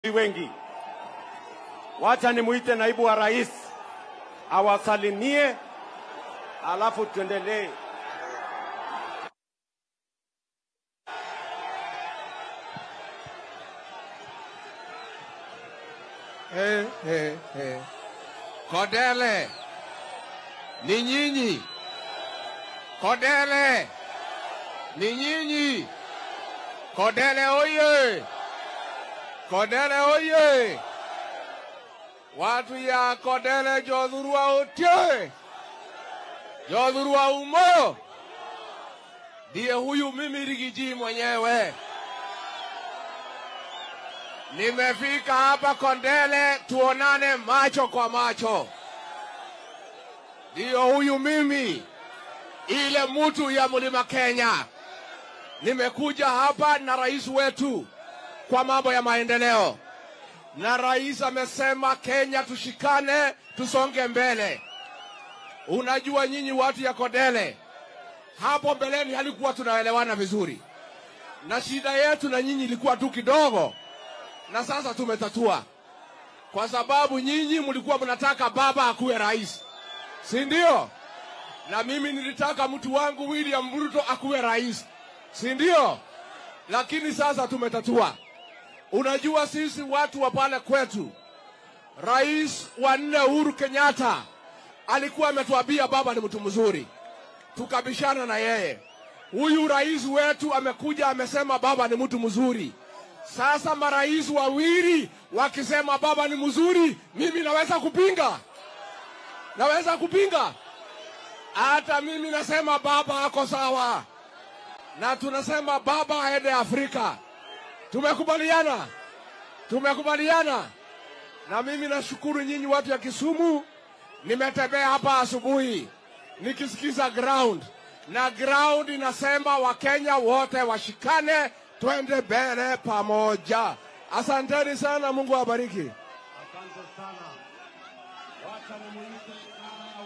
wengi. Wacha nimuite naibu wa rais awasalimie, alafu tuendelee. Eh, eh, eh. Kodele ni nyinyi, Kodele ni nyinyi, Kodele oye, Kodele oye! Watu ya Kodele jodhurua otie, jodhurua umo, ndiye huyu mimi Rigiji mwenyewe. Nimefika hapa Kondele tuonane macho kwa macho. Ndiyo huyu mimi, ile mtu ya mlima Kenya. Nimekuja hapa na rais wetu kwa mambo ya maendeleo, na rais amesema Kenya tushikane, tusonge mbele. Unajua nyinyi watu ya Kondele, hapo mbeleni halikuwa tunaelewana vizuri, na shida yetu na nyinyi ilikuwa tu kidogo na sasa tumetatua, kwa sababu nyinyi mlikuwa mnataka baba akuwe rais, si ndio? Na mimi nilitaka mtu wangu William Ruto akuwe rais, si ndio? Lakini sasa tumetatua. Unajua, sisi watu wa pale kwetu, rais wa nne Uhuru Kenyatta alikuwa ametuambia baba ni mtu mzuri, tukabishana na yeye. Huyu rais wetu amekuja amesema baba ni mtu mzuri. Sasa marais wawili wakisema baba ni mzuri, mimi naweza kupinga? Naweza kupinga? Hata mimi nasema baba ako sawa, na tunasema baba aende Afrika. Tumekubaliana, tumekubaliana. Na mimi nashukuru nyinyi watu ya Kisumu, nimetembea hapa asubuhi nikisikiza ground, na ground inasema Wakenya wote washikane twende mbele pamoja. Asanteni sana, Mungu awabariki. Asante sana. Wacha nimuite